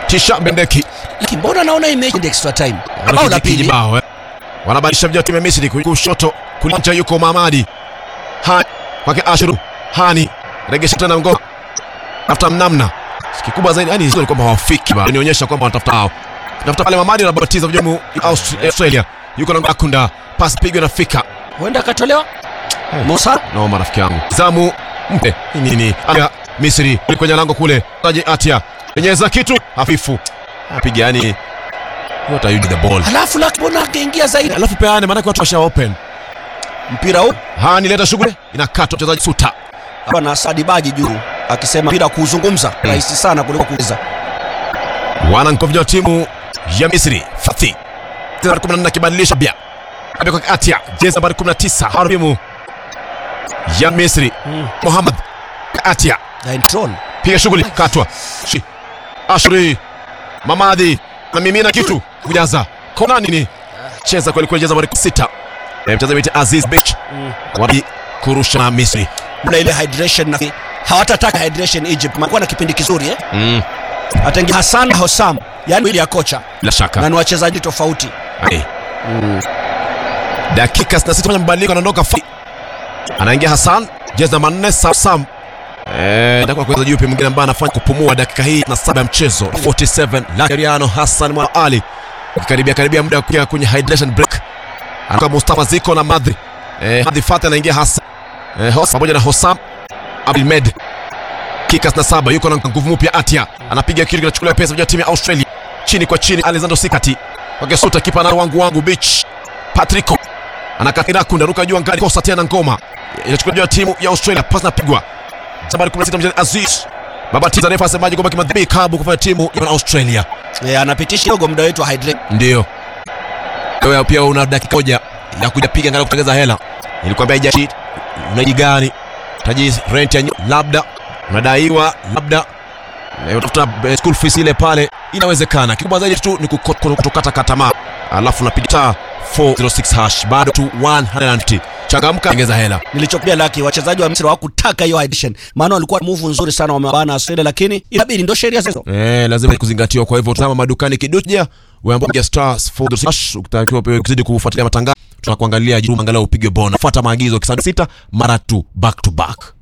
Tisha Bendeki Lakini mbona naona imeenda extra time? Bao la pili. Kijibao, eh. Wanabadilisha vijana timu ya Misri kushoto kulicha yuko Mamadi. Hani kwake Ashuru. Hani regesha tena ngoma. Tafuta mnamna. Kikubwa zaidi yani hizo ni kwamba hawafiki bado. Nionyesha kwamba wanatafuta hao. Tafuta pale Mamadi na batiza vijana Aust- Australia. Yuko na Akunda. Pass pigwa nafika. Huenda akatolewa. Musa No marafiki yangu. Zamu mpe. Hii Nini? Anga Misri kwenye lango kule. Taji Atia. Penyeza kitu hafifu. Apiga yani What are you the ball? halafu la mbona akaingia zaidi? Alafu peane maana watu washa open. Mpira huu Hani leta shughuli inakatwa mchezaji Suta. hapa na Sadi Baji juu akisema mpira kuuzungumza rahisi sana kuliko kucheza. Wanankovja wa timu ya Misri Fathi. Nambari 14 akibadilisha bia. Abe kwa Atia, jezi nambari 19 harimu ya Misri. Muhammad Atia Daintron piga shughuli katwa. Shi. Ashri Mamadi na mimina kitu kujaza. Kona nini? Cheza kweli kweli jezi nambari 6. Eh, Mchezaji wetu Aziz Bech. Wapi kurusha na Misri. mna ile hydration na hawatataka hydration Egypt. Maana na kipindi kizuri eh? Mm. Ataingia Hassan Hossam, yani mwili ya kocha Bila shaka. na ni wachezaji tofauti. Ai. Dakika 66 fanya mabadiliko anaondoka Fa- anaingia Hassan jezi namba 4 Sam Sam eh itakuwa kwa yupi mwingine ambaye anafanya kupumua dakika hii na saba ya mchezo 47 Lakariano Hassan Mwa Ali karibia karibia muda wa kuingia kwenye hydration break anakuwa Mustafa Ziko na Madri eh Madri Fatah anaingia Hassan eh Hoss pamoja na Hossam Abdelmed Kikas na saba yuko na nguvu mpya Atia anapiga kitu kinachukuliwa pesa vya timu ya Australia chini kwa chini Alexander Sikati wakesuta kipa na wangu wangu beach Patrico anakakira kunda ruka juu angani kosa tena ngoma inachukuliwa timu ya Australia pasi na pigwa nambari 16 mchezaji Aziz Babatiza refa asemaje kwamba kimadhibi kabu kufanya timu ya Australia Eh, anapitisha kidogo muda wetu wa hydration. ndio wewe pia una dakika moja ya kuja piga angalau kutengeza hela nilikwambia haijashi unaji gani taji rent ya nyu- labda unadaiwa labda na utafuta eh, school fees ile pale inawezekana kikubwa zaidi tu ni kuko- kutokata katamaa alafu unapiga star 406 hash bado tu 150 changamka ongeza hela Nilichokuambia Laki, wachezaji wa Misri hawakutaka hiyo hydration, maana walikuwa move nzuri sana wamebana Australia, lakini inabidi ndio sheria zezo. Eh, lazima kuzingatiwa. Kwa hivyo tazama madukani kiduja, weambia stars for the hash, ukitakiwa pia kuzidi kufuatilia matangazo, tunakuangalia juu angalau upige bona. Fuata maagizo kisani sita mara tu back to back.